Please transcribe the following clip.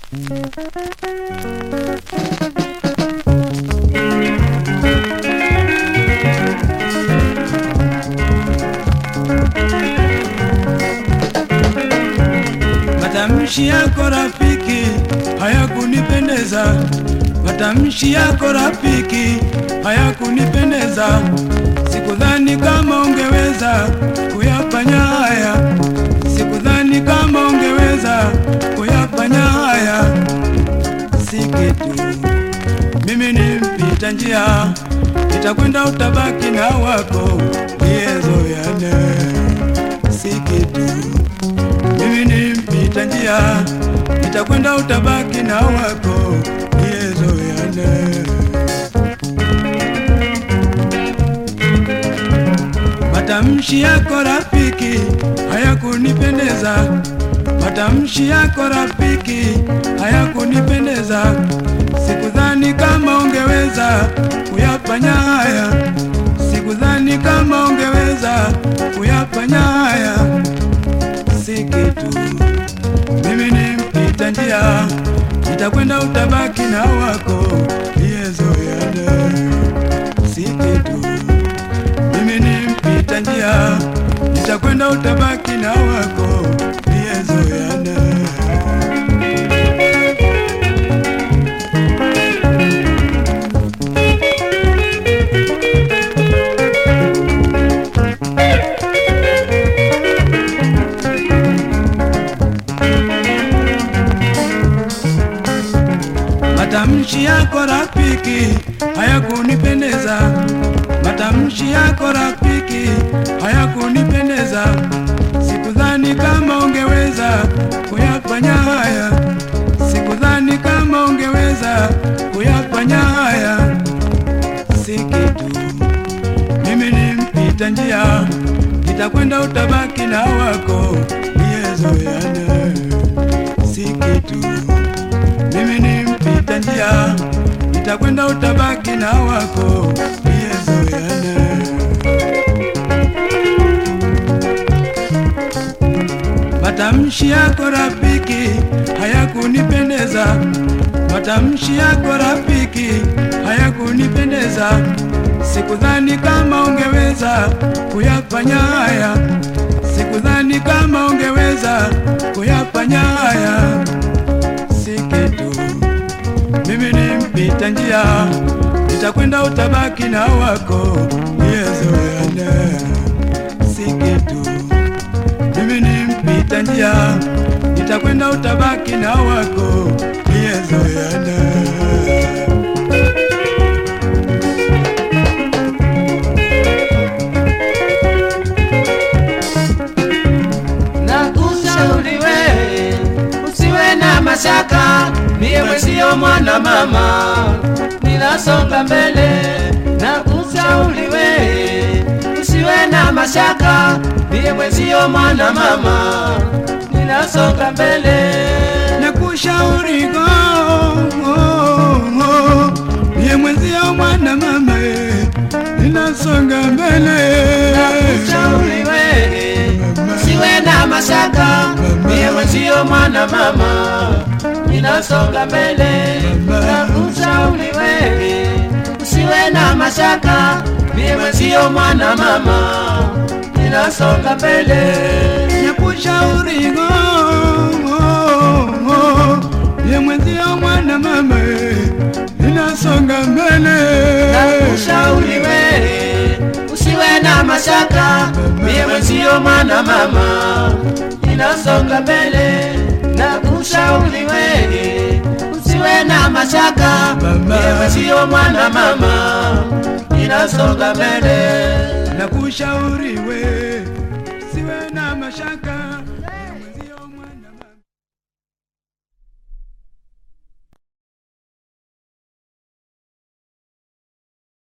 Matamshi yako rafiki hayakunipendeza, matamshi yako rafiki hayakunipendeza. Sikudhani kama ungeweza kuyafanya haya, sikudhani kama ungeweza kuyafanya haya. Si kitu, mimi ni mpita njia, nitakwenda utabaki na wako liyezoyane. Si kitu mimi ni mpita njia, nitakwenda utabaki na wako liyezoyane. Matamshi yako rafiki hayakunipendeza, matamshi yako rafiki hayakunipendeza. Sikudhani kama ungeweza kuyafanya haya, sikudhani kama ungeweza kuyafanya haya si kitu. Mimi ni mpita njia, nitakwenda utabaki na wako liyezoyane. Si kitu. Mimi ni mpita njia, nitakwenda utabaki na wako liyezoyane. Matamshi yako rafiki hayakunipendeza, matamshi yako rafiki hayakunipendeza. Sikudhani kama ungeweza kuyafanya haya, sikudhani kama ungeweza kuyafanya haya. Si kitu, mimi ni mpita njia, nitakwenda utabaki na wako liyezoyane. Si kitu mimi ni mpita njia, nitakwenda utabaki na wako liyezoyane. Matamshi yako rafiki hayakunipendeza, matamshi yako rafiki hayakunipendeza. Sikudhani kama ungeweza kuyafanya haya, sikudhani kama ungeweza kuyafanya haya si kitu. Mimi ni mpita njia, nitakwenda utabaki na wako liyezoyane. Si kitu. Mimi ni mpita njia, nitakwenda utabaki na wako liyezoyane. na kushauri we usiwe na mashaka, mie mwezio mwana mama, ninasonga mbele. Na kushauri we usiwe na mashaka, mie mwezio mwana mama, ninasonga mbele. nakushauri go niye mwenzio mwana mama eh, ninasonga mbele Kushauri we usiwe na mashaka, mie mwezio mwana mama, ninasonga mbele. Na kushauri we usiwe na mashaka, mie mwezio mwana mama, ninasonga mbele. nakushauri go niye mwenzio mwana mama eh, ninasonga mbele Nakushauri we usiwe na mashaka, mie mwezio mwana mama, ninasonga mbele. Nakushauri we usiwe na mashaka, mie mwezio mwana mama, ninasonga mbele. nakushauri we siwe na mashaka